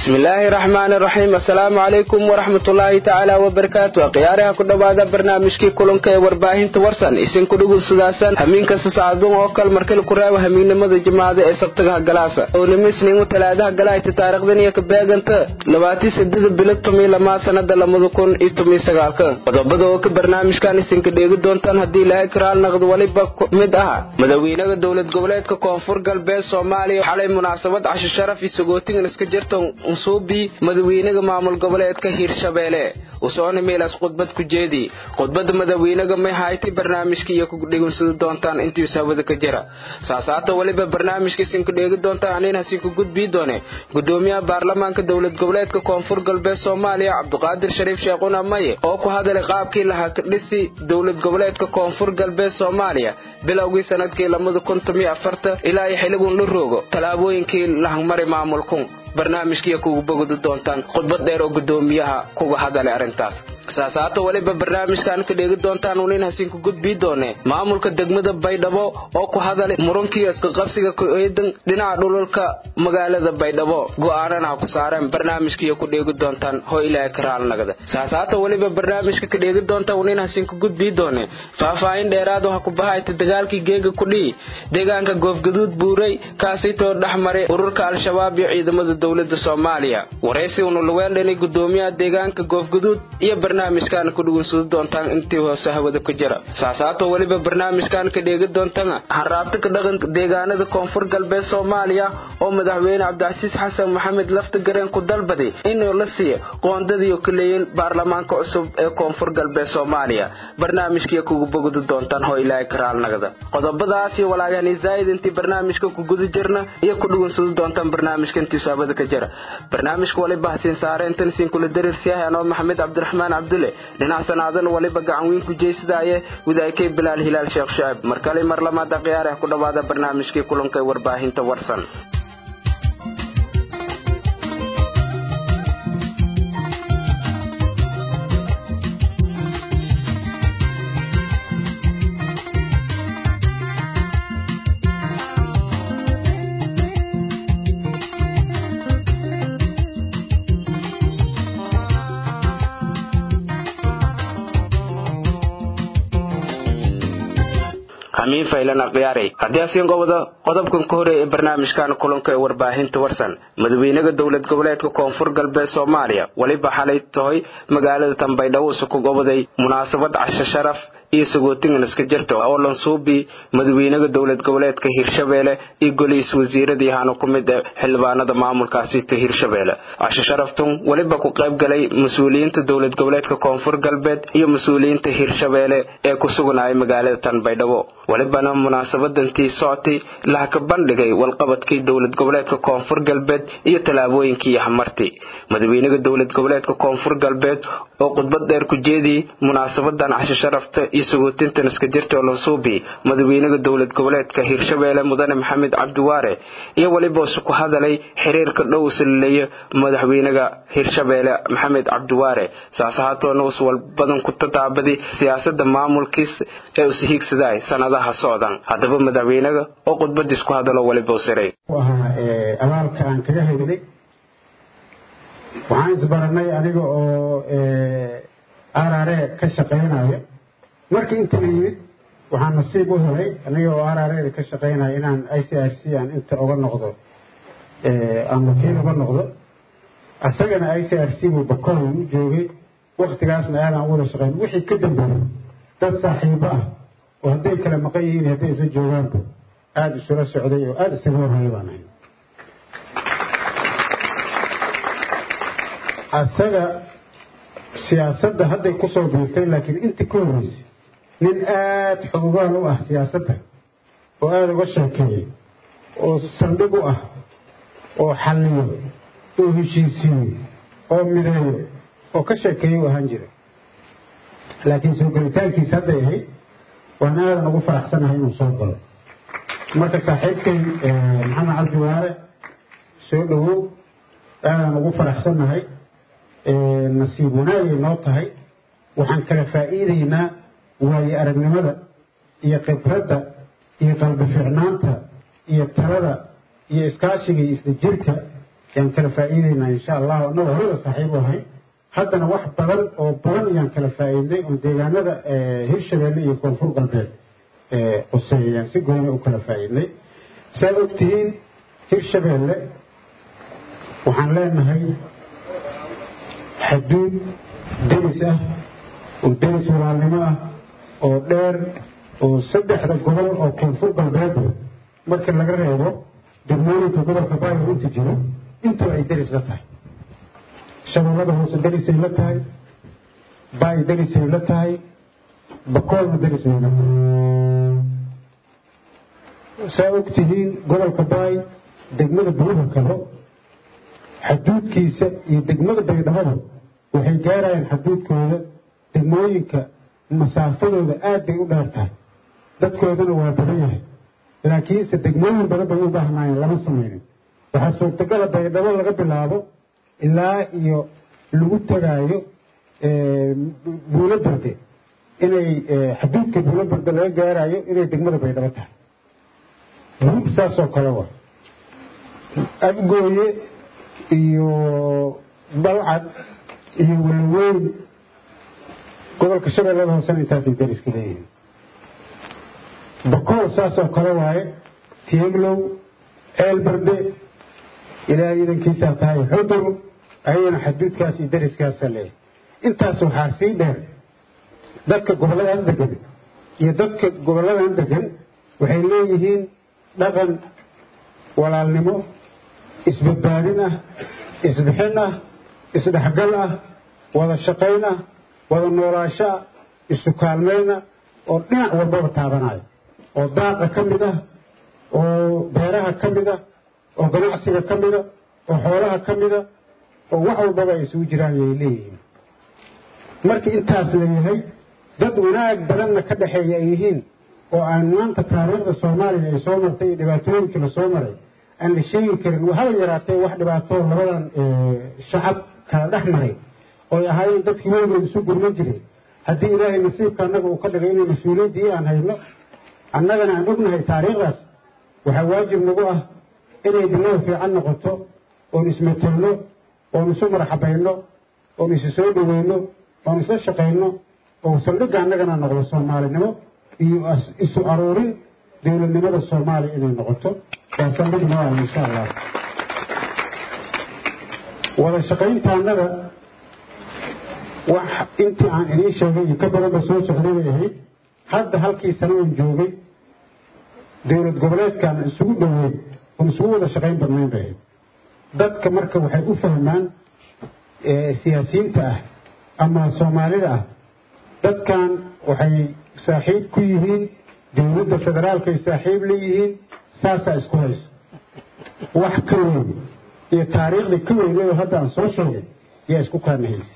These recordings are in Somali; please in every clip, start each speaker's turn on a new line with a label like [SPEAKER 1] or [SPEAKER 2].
[SPEAKER 1] bismillaahi raxmaani raxiim assalaamu calaykum waraxmatullaahi tacaala wabarakaatu khiyaaraha ku dhowaada barnaamijkii kulanka ee warbaahinta warsan isinku dhugunsudaasan hamiin kasta sacadun oo kal markale ku raaba hamiignimada jimacada ee sabtagaha galaasa ownimo isniingu talaadaha galaayta taarikhdan iyo kabeeganta labaatii sadeda bilo tomiyo lamaa sanada lamada kun iyo tomiyo sagaalka qodobada oo ka barnaamijkan isinka dheegi doontaan haddii ilaahay karaal naqdo weliba mid aha madawiinaha dowlad goboleedka koonfur galbeed soomaaliya xalay munaasabad casho sharaf iyo sagootigan iska jirta unsuubi madawiinaha maamul goboleedka hiirshabeelle usoona meelaas khudbad ku jeedi khudbada madawiinaha may haytay barnaamijka iyo ku dhegunsada doontaan intiis hawada ka jira saasaata weliba barnaamijka isinku dheegi doontaan aniin hasinku gudbii doone gudoomiyaha baarlamaanka dowlad goboleedka koonfur galbeed soomaaliya cabduqaadir shariif sheekhuna maye oo ku hadalay qaabkii lahaa dhisi dowlad goboleedka koonfur galbeed soomaaliya bilowgii sanadkii lamada kun tomiyo afarta ilaa iyo xiligun la roogo tallaabooyinkii lahangmari maamulkun barnaamijkiiya kugu bogodi doontaan khudbad dheer oo gudoomiyaha kuga hadalay arrintaas saasaata weliba barnaamijkan ka dheegi doontaan unin hasinku gudbii doone maamulka degmada baydhabo oo ku hadalay murankiiyo iskaqabsiga ku-eedan dhinaca dhululka magaalada baydhabo go'aanana ha ku saareen barnaamijkiiyo ku dheegi doontaan hoo ilaahay karaalnagda saasaata weliba barnaamijka ka dheegi doontaan unin hasinku gudbii doone faahfaahin dheeraad ha ku bahayta dagaalkii geega kudhii deegaanka goofgaduud buuray kaasitoo dhex maray ururka al-shabaab iyo ciidamada dowlada soomaaliya waraysi unulaweeldhani gudoomiyaha deegaanka goofgaduud iyo barnaamijkan ku dhugunsada doontaan intii hoose hawada ku jira saasaatoo weliba barnaamijkan ka dheegi doontana haraabta ka dhaqanka deegaanada koonfur galbeed soomaaliya oo madaxweyne cabdicasiis xasan maxamed lafta gareen ku dalbaday inuu la siiyo qoondadiiyo kaleeyin baarlamaanka cusub ee koonfur galbeed soomaaliya barnaamijkiiya kugu bogodi doontaan hoo ilaahay karaalnagda qodobadaas iyo walaagani zaa'id intii barnaamijka ku guda jirna iyo ku dhugunsada doontaan barnaamijka intiisu hawada ka jira barnaamijka waliba hasiin saareentan isinkula darirsiyahay anoo maxamed cabdiraxmaan cabdulle dhinac sanaadan waliba gacan weyn ku jeysadaye widaykay bilaal hilaal sheekh shacaib markale mar lamaada khiyaarah ku dhowaada barnaamijkii kulanka ee warbaahinta warsan hamiin faylana khiyaarey haddii asiin gobada qodobkan ka horeeya ee barnaamijkan kulanka ee warbaahinta warsan madaxweynaha dowlad goboleedka koonfur galbeed soomaaliya weliba xalay tahay magaalada tanbaydhabo isuku gobaday munaasabad casho sharaf iyo sagootingan iska jirta oo lansuubi madaxweynaha dowlad goboleedka hiirshabeelle iyo goliis wasiiradii ahaana ku mid ah xildhibaanada maamulkaasito hiirshabeelle casho sharaftun weliba ku qayb galay mas-uuliyiinta dowlad goboleedka koonfur galbeed iyo mas-uuliyiinta hiirshabeelle ee ku suganaya magaalada tanbaydhabo welibana munaasabadantii socotay laha ka bandhigay walqabadkii dowlad goboleedka koonfur galbeed iyo tallaabooyinkii hamarti madaxweynaha dowlad goboleedka koonfur galbeed oo khudbad dheer ku jeediyey munaasabadan casho sharafta iyo sagootintan iska jirta oo lansuubi madaxweynaha dowlad goboleedka hiirshabeelle mudane maxamed cabdiwaare iyo weliba isu ku hadalay xiriirka dhow salileeyo madaxweynaha hiirshabeelle maxamed cabdiwaare saas ahaatoona us walbadan ku tataabadi siyaasada maamulkiis ee usihiigsaday sanadaha socdan haddaba madaxweynaha oo khudbadiis ku hadalo weliba usiray
[SPEAKER 2] ahaa abaalka aan kaga helnay waxaan isbaranay aniga oo arare ka shaqaynaya markii inta la yimid waxaan nasiib u helay aniga oo arare ka shaqaynaya inaan i c r c aan inta uga noqdo aan wakiil uga noqdo isagana i c r c buu bakool u joogay waktigaasna aadaan u wada shaqayn wixii ka dambeeyey dad saaxiibo ah oo hadday kala maqan yihiin hadday isla joogaanba aada isula socday oo aada isaga horreeyay baan ahay asaga siyaasadda hadday kusoo biirtay laakiin intii ka horreysay nin aada xogogaal u ah siyaasadda oo aada uga sheekeeyay oo saldhig u ah oo xalliyo oo heshiisiiyo oo mideeyo oo ka sheekeeya u ahaan jira laakiin soo gelitaankiisa hadday ahayd waan aadan ugu faraxsanahay inuu soo galo marka saaxiibkay maxamed cabdiwaare soo dhowow aadan ugu faraxsannahay nasiib wanaagay noo tahay waxaan kala faa'iidaynaa waayo aragnimada iyo khibradda iyo qalbi fiicnaanta iyo talada iyo iskaashiga iyo isla jirka yaan kala faa'iideynaa insha allahu annagoo horada saaxiib u ahay haddana wax badan oo badan ayaan kala faa'iidnay oo deegaanada hirshabeelle iyo koonfur galbeed quseeya ayaan si gooni u kala faa'iidnay saad ogtihiin hirshabeelle waxaan leenahay xaduud deris ah oo deris walaalnimo ah oo dheer oo saddexda gobol oo koonfur galbeed marka laga reebo degmooyinka gobolka baayo inta jiro intaba ay deris la tahay shabeellada hoose derisay la tahay baay derisay la tahay bakoolna derisay la tahay saa ogtihiin gobolka baay degmada buruha kalo xaduudkiisa iyo degmada baydhabada waxay gaarayaan xaduudkooda degmooyinka masaafadooda aad bay u dheer tahay dadkoodana waa badan yahay laakiinse degmooyin badan bay u baahnaayeen lama samaynin waxaa suurtagala baydhabo laga bilaabo ilaa iyo lagu tagaayo buulo berde inay xaduudka buulo berde laga gaarayo inay degmada baydhabo tahay hub saasoo kale wa afgooye iyo balcad iyo walaweyn gobolka shabeellada hoosena intaasay dariska leeyihiin bakool saasoo kale waaye tieglow ceelberde ilaahay idankiisaa tahay xudur ayagana xaduudkaas iyo dariskaasa leeyahay intaas waxaa sii dheer dadka gobolladaas degan iyo dadka gobolladan degan waxay leeyihiin dhaqan walaalnimo isbadbaadin ah isbixin ah isdhexgal ah wada shaqayn ah wada noolaasho ah isu kaalmayn ah oo dhinac walbaba taabanayo oo daaqa ka mid ah oo beeraha ka mid ah oo ganacsiga ka mida oo xoolaha ka mida oo wax walbaba ay isugu jiraan yay leeyihiin marka intaas la yahay dad wanaag badanna ka dhexeeya ay yihiin oo aan maanta taariikhda soomaaliya ay soo martay iyo dhibaatooyinkii la soo maray aan la sheegi karin haba yaraatee wax dhibaatoo labadan shacab kala dhex maray ooy ahaayeen dadkii weligood isu gurman jiray haddii ilaahay nasiibka annaga uu ka dhigay inay mas-uuliyaddii aan hayno annagana aan ognahay taariikhdaas waxaa waajib nagu ah inay bilow fiican noqoto oon ismetelno oon isu marxabayno oon isu soo dhoweyno oon isla shaqayno oo saldhigga annagana noqdo soomaalinimo iyo isu aruurin dowladnimada soomaaliya inay noqoto waa saldhig noo ah insha allah wada shaqayntaannada wax intii aan idiin sheegay iyo ka badanba soo socday bay ahayd hadda halkii sano oon joogay dowlad goboleedkaan isugu dhoweyn oon isugu wada shaqayn badnayn bay ahayd dadka marka waxay u fahmaan siyaasiyiinta ah ama soomaalida ah dadkan waxay saaxiib ku yihiin dowladda federaalkay saaxiib leeyihiin saasaa isku hayso wax ka weyn iyo taariikhdii ka weyneedoo hadda aan soo sheegay yaa isku kaanahaysa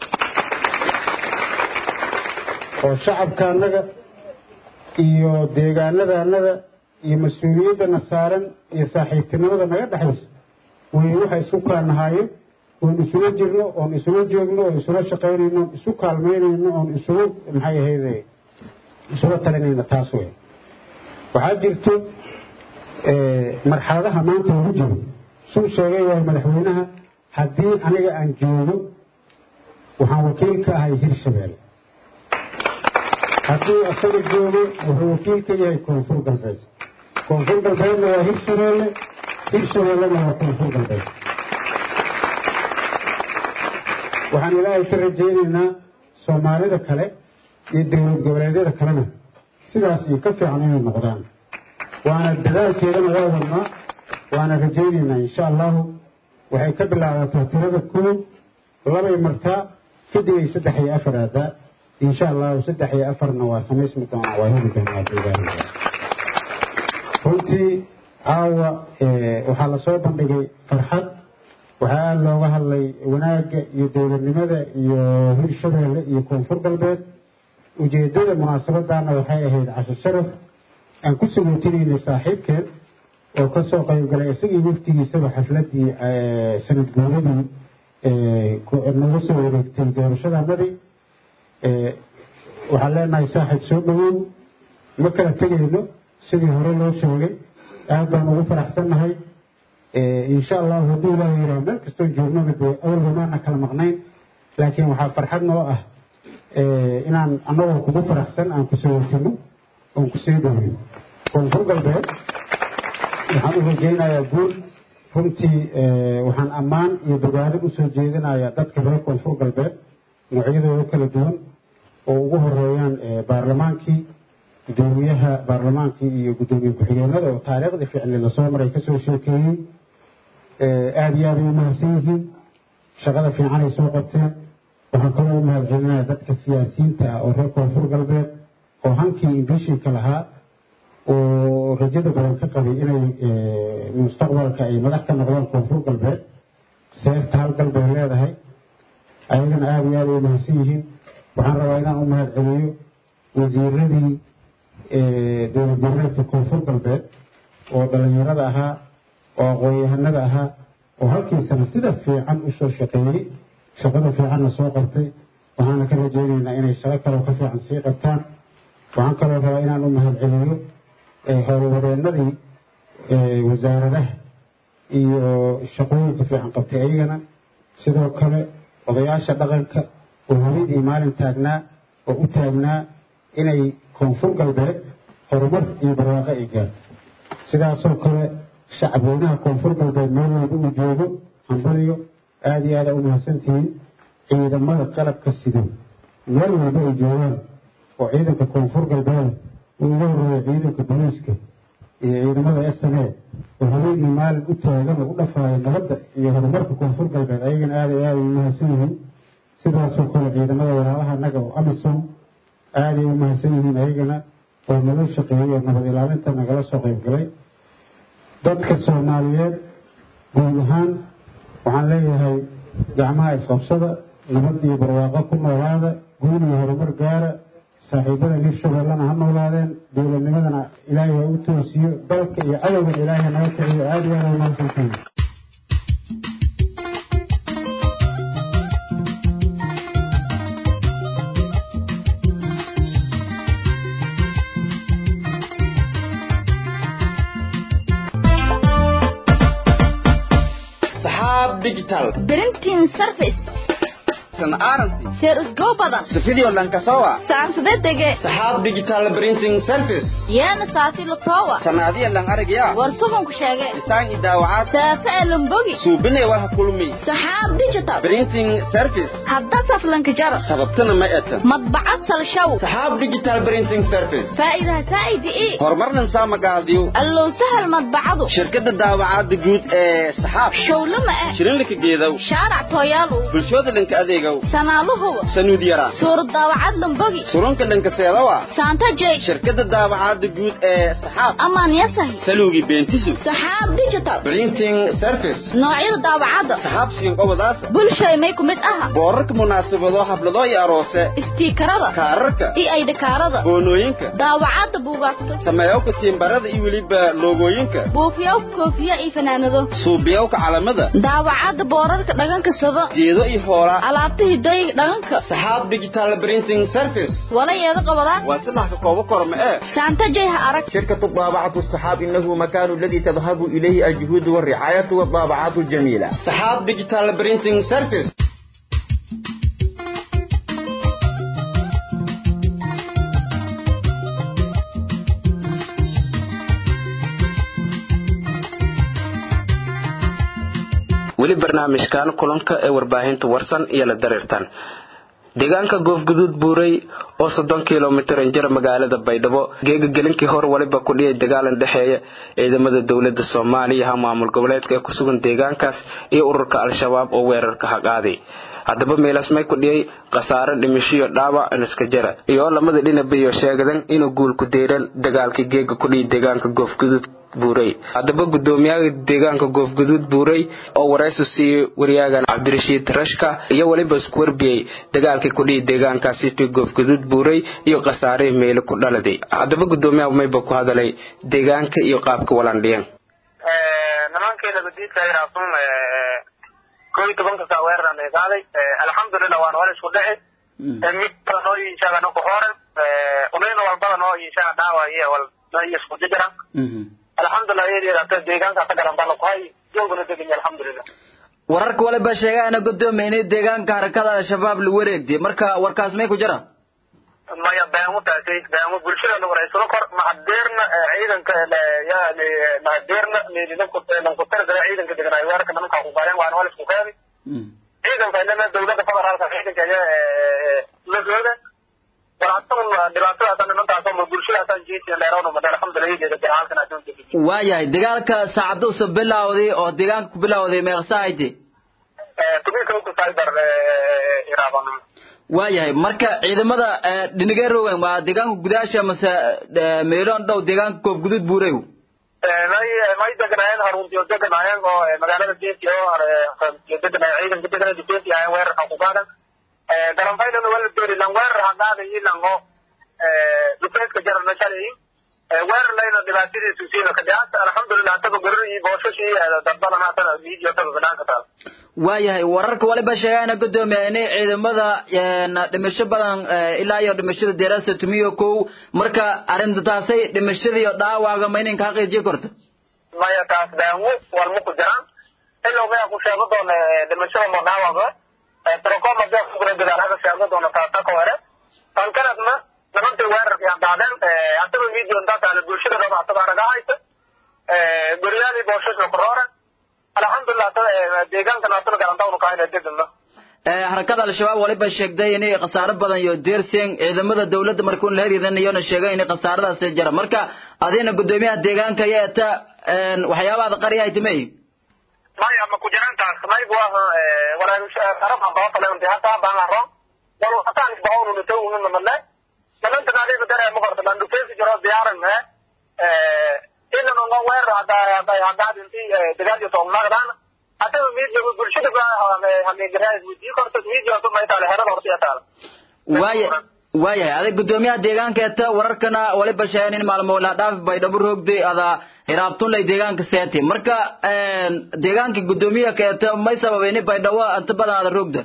[SPEAKER 2] oo shacabka annaga iyo deegaanada annada iyo mas-uuliyaddana saaran iyo saaxiibtinimada naga dhexayso way waxay isku kaanahaayeen oon isula jirno oon isula joogno oon isula shaqaynayno oon isu kaalmaynayno oon isula maxay ahayde isula talinayno taas wey waxaa jirto marxaladaha maanta lagu jiro suu sheegay waay madaxweynaha haddii aniga aan joogo waxaan wakiil ka ahay hirshabeelle hadduu asaga joogo wuxuu wakiil ka yahay koonfur galbeed koonfur galbeedna waa hirshabeelle hirshabeellena waa koonfur galbeed waxaan ilaahay ka rajaynaynaa soomaalida kale iyo dowlad goboleedyada kalena sidaas iyo ka fiican inay noqdaan waana dadaalkeedana waa wadnaa waana rajaynaynaa insha allahu waxay ka bilaabataa tirada koob labay martaa kadib ay saddex iyo afar aadaa insha allahu saddex iyo afarna waa samaysmi doonaa waa heli doonaa deegaanada runtii caawa waxaa lasoo bandhigay farxad waxaa aada looga hadlay wanaagga iyo dowladnimada iyo hirshabeelle iyo koonfur galbeed ujeedada munaasabadaana waxay ahayd casho sharaf aan ku sagootineynay saaxiibkeed oo kasoo qaybgalay isagii waftigiisaba xafladii sanad guuradii nagu soo wareegtay doorashadanadii waxaan leenahay saaxiib soo dhawow ma kala tegayno sidii hore loo sheegay aad baan ugu faraxsannahay insha allahu hadduu ilaaha yidhaha meel kastoo joognaba dee awalba maana kala maqnayn laakiin waxaa farxad noo ah inaan annagoo kugu faraxsan aan kusoo watino oon kusii dhowey koonfur galbeed waxaan u rajaynayaa guul runtii waxaan ammaan iyo bogaadin usoo jeedinayaa dadka reer koonfur galbeed noocyadooda kala duwan oo ugu horeeyaan baarlamaankii gudoomiyaha baarlamaankii iyo gudoomiye ku-xigeenada oo taariikhdii ficli lasoo maray kasoo sheekeeyey aada iyo aaday u mahadsan yihiin shaqada fiicanay soo qabteen waxaan kaloo u mahad celinaya dadka siyaasiyiinta ah oo reer koonfur galbeed oo hankii imbishinka lahaa oo rajada badan ka qabay inay mustaqbalka ay madax ka noqdaan koonfur galbeed seefta hal galbeed leedahay ayagana aada iyo aada ay mahadsan yihiin waxaan rabaa inaan u mahad celiyo wasiiradii dowlad goboleedka koonfur galbeed oo dhalinyarada ahaa oo aqoon-yahanada ahaa oo halkiisana sida fiican usoo shaqeeyey shaqada fiicanna soo qabtay waxaana ka rajeynaynaa inay shaqo kaloo ka fiican sii qabtaan waxaan kaloo rabaa inaan u mahad celiyo howlwadeenadii wasaaradaha iyo shaqooyinka fiican qabtay ayagana sidoo kale odayaasha dhaqanka oo habeenii maalin taagnaa oo u taagnaa inay koonfur galbeed horumar iyo barwaaqo ay gaarto sidaasoo kale shacabweynaha koonfur galbeed meel walba uu joogo hambaliyo aada iyo aada u mahadsantihiin ciidamada qalabka sido meel walba ay joogaan oo ciidanka koonfur galbeed uu uga horeeya ciidanka booliiska iyo ciidamada s n a oo habeenii maalin u taagan oo u dhafaaya nabadda iyo horumarka koonfur galbeed ayagana aada iyo aada u mahadsan yihiin sidaasoo kale ciidamada walaalaha naga oo amisom aaday u mahadsan yihiin ayagana oo nala shaqeeyey oo nabad ilaalinta nagala soo qayb galay dadka soomaaliyeed guud ahaan waxaan leeyahay gacmaha isqabsada nabad iyo barwaaqo ku noolaada guul iyo horumar gaara saaxiibada hirshabeellana ha noolaadeen dowladnimadana ilaahay ha u toosiyo dalka iyo cadowgan ilaahay naga kiciyo aada iyo aada u mahadsantihiin
[SPEAKER 1] digital
[SPEAKER 3] printing service
[SPEAKER 1] san aranti
[SPEAKER 3] seer usgo badan
[SPEAKER 1] sifidio lankasowa
[SPEAKER 3] saansade dege
[SPEAKER 1] saxaab digital printing service
[SPEAKER 3] yeena saasi latowa
[SPEAKER 1] sanaadiya lan aragya
[SPEAKER 3] war suganku sheege
[SPEAKER 1] isaan i daawacaad
[SPEAKER 3] saafe ee lumbogi
[SPEAKER 1] suubinay walha kulmi
[SPEAKER 3] saxaab digital
[SPEAKER 1] printing service
[SPEAKER 3] hadda saflanka jaro
[SPEAKER 1] sababtana ma etan
[SPEAKER 3] madbacad salshaw
[SPEAKER 1] saxaab digital printing service
[SPEAKER 3] faa'iidaha saa'idi ii
[SPEAKER 1] horumarnan saamagaadiyo
[SPEAKER 3] allow sahal madbacadu
[SPEAKER 1] shirkadda daawacaadda guud ee saxaab
[SPEAKER 3] showlama ah
[SPEAKER 1] shirinlika geedow
[SPEAKER 3] shaarac tooyaalu
[SPEAKER 1] bulshooda dhanka adeegow
[SPEAKER 3] sanaaluhuwa
[SPEAKER 1] sanuud yara
[SPEAKER 3] suurad daawacad lumbogi
[SPEAKER 1] surunka dhanka seedawa
[SPEAKER 3] saanta jey
[SPEAKER 1] shirkadda daawacaadda guud ee saxaab
[SPEAKER 3] amaan yasahi
[SPEAKER 1] saluugi beentisu
[SPEAKER 3] saxaab digital
[SPEAKER 1] printing service
[SPEAKER 3] noocyada daawacadda
[SPEAKER 1] saxaab siinqobadaasa
[SPEAKER 3] bulshay may ku mid aha
[SPEAKER 1] boorarka munaasabado xaflado iyo aroose
[SPEAKER 3] istiikarada
[SPEAKER 1] kaararka
[SPEAKER 3] iyo aydhakaarada
[SPEAKER 1] boonooyinka
[SPEAKER 3] daawacadda buugaagta
[SPEAKER 1] sameeyowka tiimbarada iyo weliba loogooyinka
[SPEAKER 3] buufiyaw koofiya iyo fanaanado
[SPEAKER 1] suubiyowka calamada
[SPEAKER 3] daawacadda boorarka dhaganka sado
[SPEAKER 1] geedo iyo hoolaa
[SPEAKER 3] alaabta hidooyiga dhaganka
[SPEAKER 1] saxaab digital printing service
[SPEAKER 3] wala yeeda qabadaan
[SPEAKER 1] waa silax ka koobo korma ee
[SPEAKER 3] saanta jey ha arag
[SPEAKER 1] شركة طابعة الصحاب إنه مكان الذي تذهب إليه الجهود والرعاية والطابعات الجميلة صحاب ديجيتال برينتينج سيرفيس weli barnaamijkan kulanka ee warbaahinta warsan iyo la dareertan deegaanka goofguduud buurey oo soddon kilomitir injir magaalada baydhabo geegagelinkii hor waliba ku dhiyay dagaalan dhexeeya ciidamada dowlada soomaaliya ha maamul goboleedka ee kusugan deegaankaas iyo ururka al-shabaab oo weerarka haqaaday haddaba meelasmay ku dhiyay khasaare dhimishiyo dhaawac iniska jara iyo lamada dhinabiyo sheegadan inuu guul ku deeran dagaalkii geega ku dhiyay deegaanka goofguduud buurey haddaba gudoomiyaha deegaanka goofguduud buurey oo waraysu siiyey wariyaagan cabdirashiid rashka iyo weliba isku warbiyey dagaalkii kudhihi deegaankaasi ti goofguduud buurey iyo khasaarihii meelo ku dhaladay haddaba gudoomiyaha mayba ku hadalay deegaanka iyo qaabka walandhiyan
[SPEAKER 4] nimankeeda gudiidkairaasun koo iyo tobanka saa weeraran ay qaaday alxamdulilah waan hore isku dhici mid bada noo yiishaga naku hore unayna walbada noo yiishaga dhaawa iyo wal noo iyo isku jijira alxamdulilah iyadata deegaanka ka garan bana ku hay joogana deganya alxamdulilah
[SPEAKER 5] wararka waliba sheegaana gudoomiya inay deegaanka harakada al-shabaab la wareegtay marka warkaas may ku jira
[SPEAKER 4] maya beemo taasay beemo bulshada la wareysano kor mahadeerna ciidanka yani mahadeerna lankutargala ciidanka deganaayo weerarka nimankaa ku gaareen waana wal isku keedi ciidanka inana dawladda federaalka ciidanka la jooga walaatan dhibaatadaasa nimankaasoo bulshadaasaan jeesiya dheerawna mada alxamdulilah iyadeeda garaalkan adduunka
[SPEAKER 5] waayahay dagaalka saacaduusa bilowday oo deegaanka ku bilowday meeqsaahayte
[SPEAKER 4] tuminka ku cyber iraaban
[SPEAKER 5] waayahay marka ciidamada dhinigee rogan waa deegaanka gudaasha mase meeloon dhow deegaanka koob gudud buurew
[SPEAKER 4] may may deganaayeen haruntiyo deganaayeen oo magaalada jeesi oo deganay ciidanka deganada jeesi ahayn weerarka ku qaadan garanfaylana wala doori lan weerar hagaadayi lango dhufeedka jarana shalay weerar layna dhibaatadiisu siina kadhicaasta alxamdulilah taga gorori booshashi dadbadan haatan video taga banaanka taal
[SPEAKER 5] waayahay wararka waliba sheegaana gudoomiya inay ciidamada dhimasho badan ilaa iyo dhimashada deerasa tumiyo kow marka arrinta taasay dhimashadii iyo dhaawaaga ma inay kaa qiijiyo korto
[SPEAKER 4] maya taas daanwo walma ku jiraan ilow maya ku sheego doona dhimashada mo dhaawaga trocoma dee kugura dagaalada sheego doona taasa ka hore tan kanadna nimankii weerarkii hadaadeen asaba video intaataale bulshada dhaba asaba araga haysa guryaadii booshaska korooren alxamdulilah deegaankan asana garantawnu kahayna degana
[SPEAKER 5] harakada al-shabaab waliba sheegtay inay khasaaro badan iyo deerseen ciidamada dawladda marka un la heryadanayona sheegay inay khasaaradaasi jira marka adina gudoomiyaha deegaanka iyo eta waxyaabaada qari ay timay
[SPEAKER 4] maya ma ku jiraan taas maygu ah walaaraba baataleonti hataa baangaro wal hataan isbahawnu nitawununa male nimantan adiga dare ma qorta landufeesi jiro diyaaran inanonga weerar hadaa hadaadinti dagaal iyo toognaagdaan hadaba media bulshada hameegaraadii korta media maytaale herada horta iyo taala
[SPEAKER 5] waaya waayahay adag gudoomiyaha deegaanka eta wararkana waliba sheegan in maalmo la dhaaf bay dhabu roogday ada hiraabtunlay deegaanka seeti marka deegaanka gudoomiyaha ka eta may sababeen baydhawo inta badan ada roogda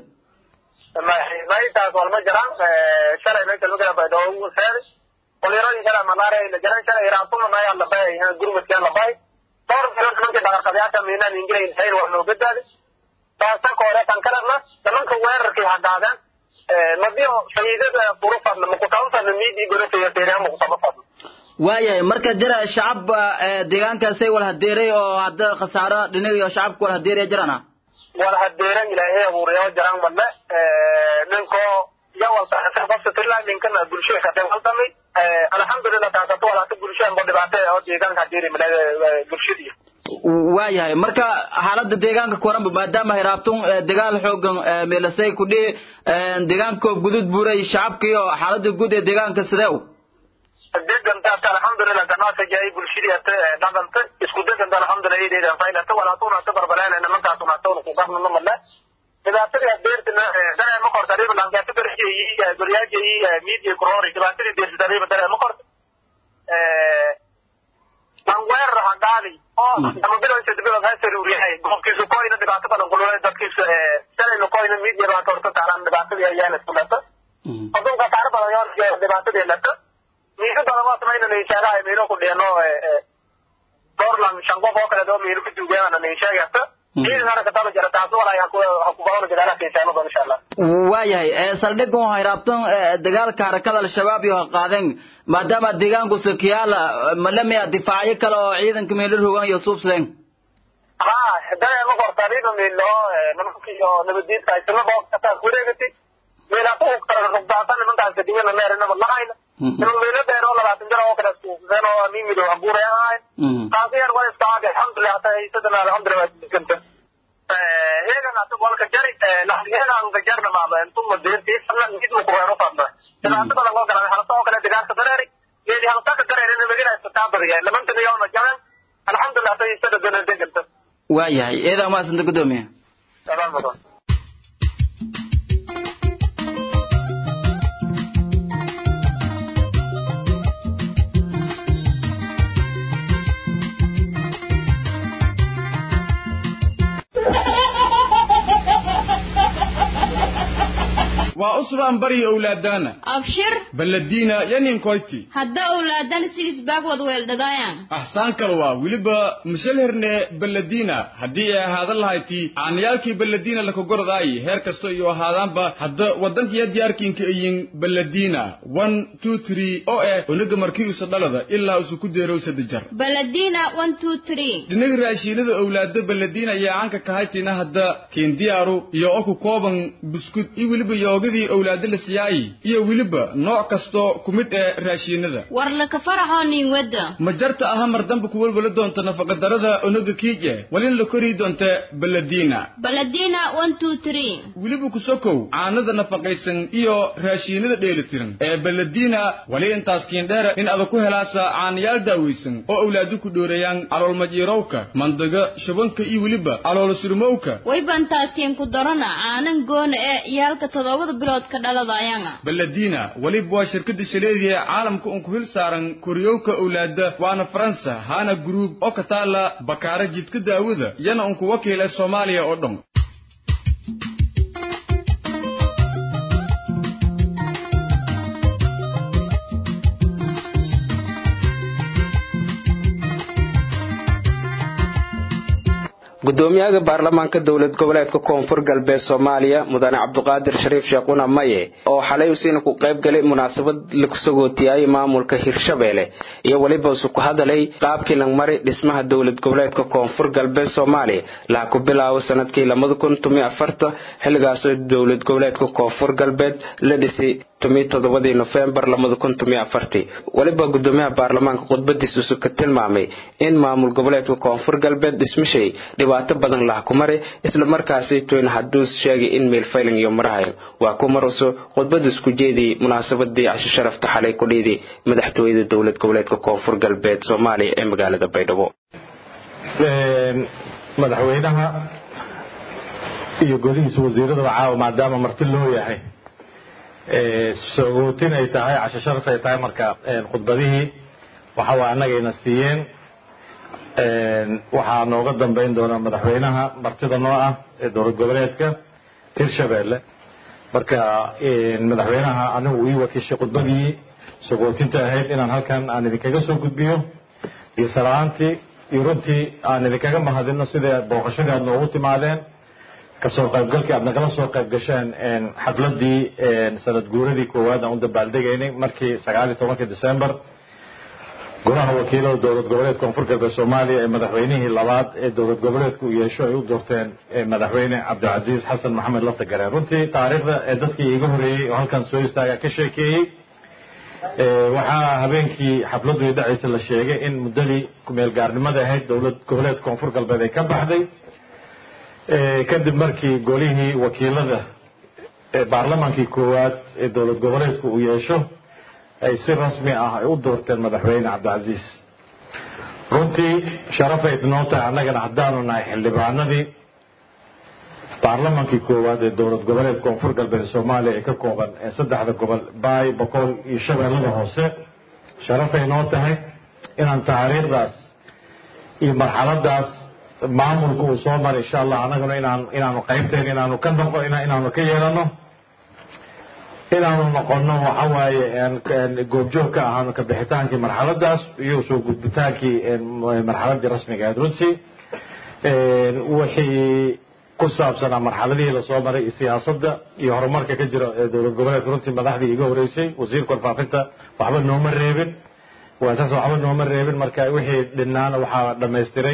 [SPEAKER 4] maytaas walma jiraan shalay meesha lugala baydhawo seedi qoliyaradii shalay malaria la jiran shalay hiraabtuna maya labay gurmadkeen labay dhowr bilood nimankii dhaqarqabayaasha miinaan ingirayn hayr waa noo badbaadi taasa ka hore tan kalena nimanka weerarkii hadaadeen madiyo shahiidada furufadna makutabafadna miidii gorofeeya feeriha makutaba
[SPEAKER 5] waayahay marka jira shacab deegaankaasay wal hadeeray oo hadda khasaaro dhinaga iyo shacabka wal hadeeraya jirana
[SPEAKER 4] wal hadeeran ilaahay abuurayo jiraan badle ninko yawaltaasirla ninkana bulshada ka qaldamay alxamdulilah taasatu walaata bulshada mo dhibaato oo deegaanka hadeeri bulshadii
[SPEAKER 5] waayahay marka xaalada deegaanka koranba maadaama hiraabtun dagaal xoogan meelasay kudhi deegaanka koob gudud buuray shacabka iyo xaalada guud ee deegaanka sidee u
[SPEAKER 4] degantaas alxamdulilah ganacsiga bulshadii ata dhaqanta isku deganta alxamdulilah iyadeeda faylata walaatuna ata barbaleen nimankaasuna atawna ku qarnano male dhibaatadii adeertina daree ma korta ariba lankaata berjii goryaaji media kurori dhibaatadii deersita ariba daree ma korta aan weerar hadaali oo ama bilowsa bilow ha saruuriyahay goobkiisu koyna dhibaato badan kululay dadkiisa shalayna koyna media baa korta taalaan dhibaatadii ayaana isku dhata adunka taaro badan yoo dhibaatadii dhata miisa badan waa samayna ninshaagaha miino ku dheeno dorlan shan qof oo kale doo miino ku duugeena ninshaagasta
[SPEAKER 5] waayahay saldhigan waxay raabtan dagaalka harakada al-shabaab iyo qaadeen maadaama deegaanku sakiyaala malamia difaacyo kale oo ciidanka meelo rogan iyo suubsadeen
[SPEAKER 4] ha dareema kortariba miilo nimankiyo nabadiidka isnabo kataa kureegati miilatu rugdaata nimankaas kadibina meerinaba lahayna inuu miilo dheero labaatan jir oo kale suuqseen oo mimido abuuray ahayn taasi yar waa iska caadi alxamdulilah hata haysadana alxamdulilah waa diganta heegan ata walka jari heegan ka jarna maaba intuma deerti sana mid mu kureero fadna dhibaato badan oo galan halta oo kale dagaalka dareeri geedi halta ka dareeri nabadina istataa badiya lamanta yoona jaran alxamdulilah hata haysada dana deganta
[SPEAKER 5] waayahay eedaa maasanta gudoomiya
[SPEAKER 4] sabaan badan
[SPEAKER 6] waa usbaan bari owlaadana
[SPEAKER 3] abshir
[SPEAKER 6] baladiina yaninkoyti
[SPEAKER 3] hadda owlaadan si isbaag wad weeldhadaayan
[SPEAKER 6] axsaan kale waa weliba mashalherne baladiina haddii ay ahaadan lahayti aanayaalkii baladiina lakagordaayi heer kasta iyo ahaadaanba hadda waddankiya diyaarkiinka ayin baladiina one two three oo eh onaga markii usa dhalada ilaa usu ku deerow saddex jar
[SPEAKER 3] baladina one two three
[SPEAKER 6] dhinaga raashiinada owlaado baladiina ayaa caanka kahaytina hadda kiindiyaaru iyo oo ku kooban buskud iyo weliba yoogadii owlaado la siyaayi iyo weliba nooc kasto ku mid ee raashiinada
[SPEAKER 3] war laka faraxoo nin wadda
[SPEAKER 6] ma jarta aha mar dambe ku welwala doonta nafaqadarada onaga kiije walin la kori doonta baladiina
[SPEAKER 3] baladina one two three
[SPEAKER 6] weliba ku sokow caanada nafaqaysan iyo raashiinada dheelitiran ee baladiina wali intaas kiindheera in ada ku helaasa caanayaal daawaysan oo owlaado ku dhoorayaan caloolmajiirowka mandaga shabanka iyo weliba caloolo surmowka
[SPEAKER 3] way bantaasiin ku darana caanan goona ee iyaalka toddobada bilood ka dhaladayanga
[SPEAKER 6] baladiina weliba waa shirkada shaleediya caalamka un ku hil saaran koriyowka owlaada waana faransa hana gruub oo ka taala bakaara jidka daawada yana un ku wakiila soomaaliya oo dhan
[SPEAKER 1] gudoomiyaha baarlamaanka dowlad goboleedka koonfur galbeed soomaaliya mudane cabduqaadir shariif sheekuna maye oo xalay usiina ku qayb galay munaasabad lagu sagootiyay maamulka hirshabeelle iyo weliba isu ku hadalay qaabkii langmari dhismaha dowlad goboleedka koonfur galbeed soomaaliya laha ku bilaabo sanadkii labada kun tomiyo afarta xilligaasoo dowlad goboleedka koonfur galbeed la dhisay tomiyo toddobadii nofembar labada kun tomiyo afartii weliba gudoomiyaha baarlamaanka khudbadiisa isu ka tilmaamay in maamul goboleedka koonfur galbeed dhismashay dhibaato badan laha ku mare isla markaasi toyn haduus sheegay in meelfayling iyo marahayo waa ku maruso khudbadiis ku jeediyey munaasabadii casho sharafta xalay ku dhiiday madaxtooyada dowlad goboleedka koonfur galbeed soomaaliya ee magaalada baydhabo
[SPEAKER 7] madaxweynaha iyo golihiisa wasiiradaba caawa maadaama marti loo yahay sagootin ay tahay casho sharaf ay tahay marka khudbadihii waxa waa annagayna siiyeen waxaa nooga dambayn doona madaxweynaha martida noo ah ee dowlad goboleedka hirshabeelle marka madaxweynaha anigu ii wakiishay khudbadii sagootinta ahayd inaan halkan aan idinkaga soo gudbiyo iyo salaantii iyo runtii aan idinkaga mahadino sida booqashadii aad noogu timaadeen kasoo qaybgalkii aad nagala soo qayb gasheen xafladii sanad guuradii koowaad aan u dabaaldegaynay markii sagaal iyo tobankii december golaha wakiilada dowlad goboleedka koonfur galbeed soomaaliya ee madaxweynihii labaad ee dowlad goboleedka uu yeesho ay u doorteen madaxweyne cabdilcasiis xasan maxamed lafta gareen runtii taariikhda ee dadkii iga horeeyey oo halkan soo istaaga ka sheekeeyey waxaa habeenkii xafladdu i dhacaysa la sheegay in muddadii kumeel gaarnimada ahayd dowlad goboleedka koonfur galbeed ay ka baxday kadib markii golihii wakiilada ee baarlamaankii koowaad ee dowlad goboleedku uu yeesho ay si rasmi ah ay u doorteen madaxweyne cabdilcasiis runtii sharafay noo tahay annagana haddaanu nahay xildhibaanadii baarlamaankii koowaad ee dowlad goboleedka koonfur galbeed soomaaliya ee ka kooban ee saddexda gobol baay boqol iyo shabeellada hoose sharafay noo tahay inaan taariikhdaas iyo marxaladaas maamulka uu soo maray insha allah annaguna inaan inaanu qaybteen inaanu ka noqo inaanu ka yeelano inaanu noqono waxa waaye goobjoog ka ahaano ka bixitaankii marxaladaas iyo soo gudbitaankii marxaladii rasmiga ahayd runtii wixii ku saabsanaa marxaladihii lasoo maray iyo siyaasadda iyo horumarka ka jira ee dowlad goboleedka runtii madaxdii iga horeysay wasiirka warfaafinta waxba nooma reebin waasaas waxba nooma reebin marka wixii dhinaana waxaa dhamaystiray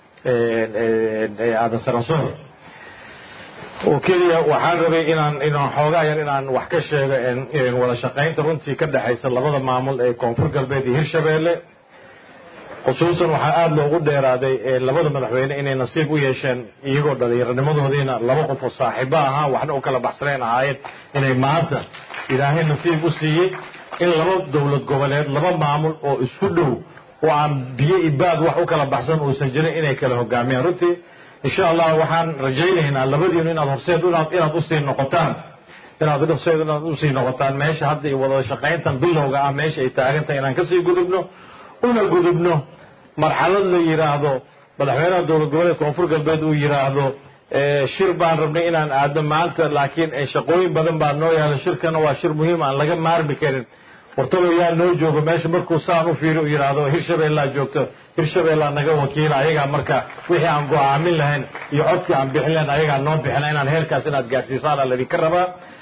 [SPEAKER 7] aadan sarasoor oo keliya waxaan rabay inaan inaan xoogaa yar inaan wax ka sheego wada shaqaynta runtii ka dhexaysa labada maamul ee koonfur galbeed iyo hirshabeelle khusuusan waxaa aada loogu dheeraaday labada madaxweyne inay nasiib u yeesheen iyagoo dhallinyaranimadoodiina laba qof oo saaxiibo ahaa waxna u kala baxsanayn ahaayeen inay maanta ilaahay nasiib u siiyey in laba dowlad goboleed laba maamul oo isku dhow oo aan biyo ibaad wax u kala baxsan uusan jirin inay kala hogaamiyaan runtii insha allah waxaan rajaynaynaa labadiinu inaad horseed inaad usii noqotaan inaad horseed inaad usii noqotaan meesha hadda iyo wada shaqayntan bilowga ah meesha ay taagantahay inaan kasii gudubno una gudubno marxalad la yidhaahdo madaxweynaha dowlad goboleedka koonfur galbeed uu yidhaahdo shir baan rabnay inaan aadno maanta laakiin shaqooyin badan baa noo yaala shirkana waa shir muhiim aan laga maarmi karin wartalo yaa noo joogo meesha markuu saan u fiiri u yidhaahdo hirshabeellaa joogto hirshabeellaa naga wakiila ayagaa marka wixii aan go-aamin lahayn iyo codkii aan bixin lahayn ayagaa noo bixina inaan heerkaas inaad gaadhsiisaan aa laydinka rabaa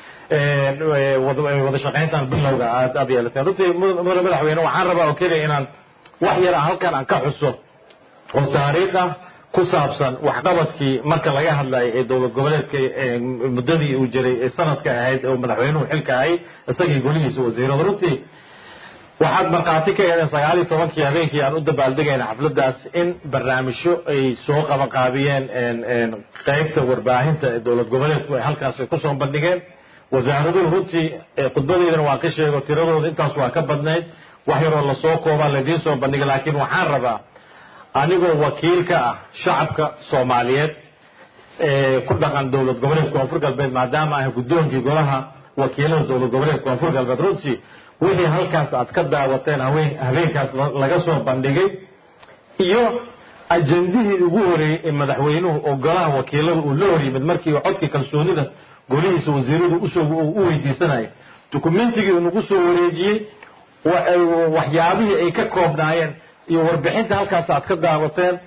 [SPEAKER 7] wada shaqayntan bilowga aad aad yeelateen runtii mudane madaxweyne waxaan rabaa oo keliya inaan wax yar halkan aan ka xuso oo taariikh ah ku saabsan waxqabadkii marka laga hadlayo ee dowlad goboleedka muddadii uu jiray ee sanadka ahayd oo madaxweynuhu xilka ahay isagii golihiisa wasiirada runtii waxaad markhaati ka eedeen sagaal iyo tobankii habeenkii aan u dabaaldegayna xafladaas in barnaamijyo ay soo qabanqaabiyeen qeybta warbaahinta ee dowlad goboleedku ay halkaas kusoo bandhigeen wasaaraduhu runtii khudbadeydana waan ka sheego tiradooda intaas waa ka badnayd wax yaroo lasoo koobaa laydiin soo bandhigay laakiin waxaan rabaa anigoo wakiil ka ah shacabka soomaaliyeed ee ku dhaqan dowlad goboleed koonfur galbeed maadaama ah guddoonkii golaha wakiilada dowlad goboleed koonfur galbeed runtii wixii halkaas aad ka daawateen haween habeenkaas laga soo bandhigay iyo ajandihii ugu horeeyey ee madaxweynuhu oo golaha wakiilada uu la hor yimid markii codkii kalsoonida golihiisa wasiiradu usoo u weydiisanayay dukumentigii nagu soo wareejiyey waxyaabihii ay ka koobnaayeen iyo warbixinta halkaas aad ka daawateen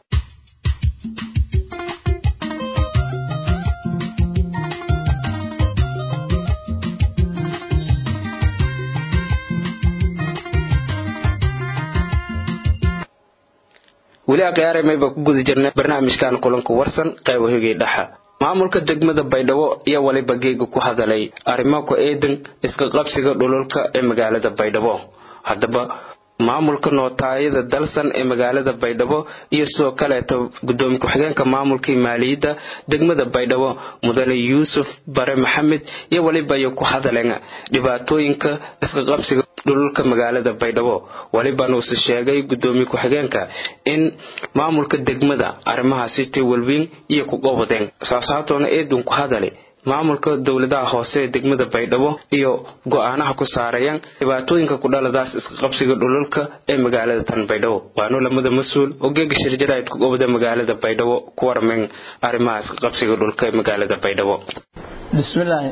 [SPEAKER 1] weli akhyaaramayba ku guda jirnay barnaamijkan kulanka warsan qaybo higay dhaxa maamulka degmada baydhabo iyo waliba geega ku hadalay arrimo ku eedan iska qabsiga dhululka ee magaalada baydhabo haddaba maamulka nootaayada dalsan ee magaalada baydhabo iyo sidoo kaleeto gudoomiye ku-xigeenka maamulkii maaliyadda degmada baydhabo mudane yuusuf bare maxamed iyo waliba ay ku hadaleen dhibaatooyinka iska qabsiga dhululka magaalada baydhabo walibana uuse sheegay gudoomiye ku-xigeenka in maamulka degmada arrimahaasi tiwalwiin iyo ku qobodeen saasaatoona eedun ku hadale maamulka dowladaha hoose ee degmada baydhabo iyo go-aanaha ku saarayaan dhibaatooyinka kudhaladaas iska qabsiga dhululka ee magaalada tan baydhabo waanu lamada mas-uul oo geega shirjaraid ku gobda magaalada baydhabo ku warmeen arrimaha iska qabsiga dhulka ee magaalada baydhabo
[SPEAKER 8] bismillaahi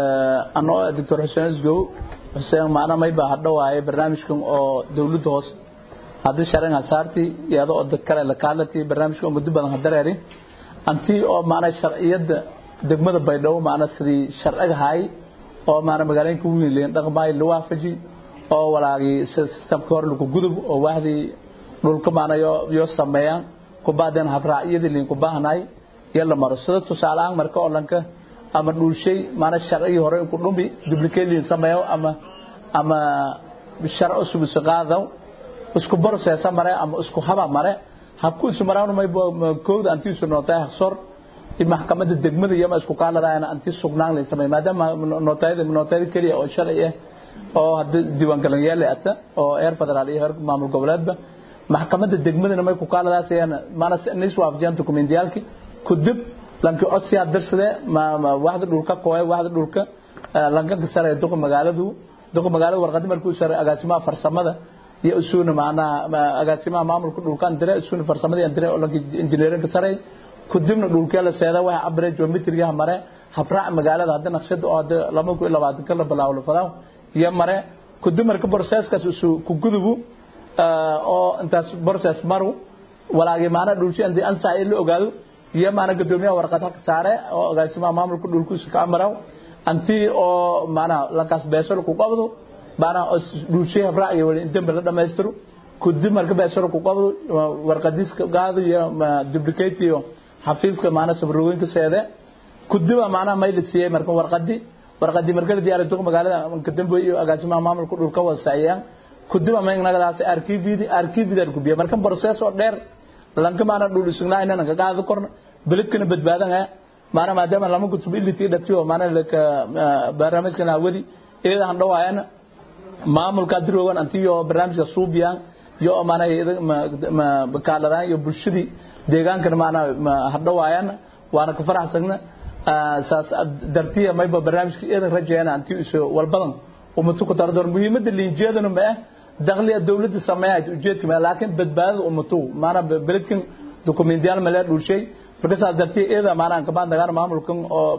[SPEAKER 8] anoo doctor xuseen isgow xuseen macna mayba hadho waaye barnaamijkan oo dowladda hoose haddii sharan hasaarti iyada oo dad kale la kaalati barnaamijka oo muddo badan hadareeri antii oo macna sharciyada degmada baydhabo maana sidii sharciga hay oo maana magaalooyinka weyn leen dhaqmaay la waafaji oo walaagii systemka hor lagu gudub oo wahdii dhulka maana yo sameeyaan ku baadeen habraacyadii leen ku baahnay iyo la maro sida tusaale ahaan marka oo lanka ama dhulshay maana sharcigii hore ku dhumi duplicate leen sameeyo ama ama sharci cusub isu qaado isku process mare ama isku haba mare habku isu maraan may kooda antii isu nootay haqsor maxkamadda degmada iyo ma isku kaaladayana anti sugnaan la sameey maadaama nootayada nootayada kaliya oo sharci ah oo hadda diiwaan galan yaala ata oo heer federaal iyo heer maamul goboleedba maxkamadda degmadana may ku kaaladaasayana maana nis waafajiyaan dokumentiyaalki kudib lanki codsi darsade ma waxda dhulka kooy waxda dhulka lanka sare duqa magaaladu duqa magaalada warqadi markuu sare agaasimaha farsamada iyo isuuna macnaha agaasimaha maamulka dhulkan dire isuuna farsamada iyo dire oo lanka injineerinka sare kudibna dhulkee la seeda waxa cabire geometriga mare habraac magaalada hadda naqshada oo hadda lama ku labaatan ka la bilaabo la fadaa iyo mare kudib marka processkaas isu ku gudubu oo intaas process maru walaagi maana dhulshi andi ansa ay la ogaado iyo maana gadoomiyaha warqad halka saare oo agaasimaha maamulka dhulkiisu ka amaraw anti oo maana lankaas beesol ku qabdo baana dhulshi habraac iyo wali inta la dhameystiro kudib marka beesol ku qabdo warqadiis gaado iyo duplicate iyo xafiiska maana sabrooyinka seede kudiba maana may la siiyay marka warqadi warqadi marka la diyaariyo duq magaalada ka dambe iyo agaasimaha maamulka dhulka wasaayaan kudiba ma inagadaas arkiividi arkiivida ku biya marka process oo dheer lanka maana dhul isugnaa inaan ka qaado korna beledkana badbaadan ah maana maadaama lama kutub iliti dhatiyo maana laka barnaamijkan awadi iyada han dhawaayana maamulka diroogan antiyo barnaamijka suubiyaan iyo maana ma kaaladaan iyo bulshadii deegaankana maana hadhawaayaan waana ka faraxsagna saas dartiya mayba barnaamijka iyadan rajeeyana anti iso walbadan ummatu ku tardor muhiimada liinjeedana ma ah dakhliga dawladda sameeyahay ujeedka ma laakiin badbaadada ummatu maana beledkan dokumentiyaal ma lee dhulshay marka saas dartii iyada maanaan kabaan dagaan maamulkan oo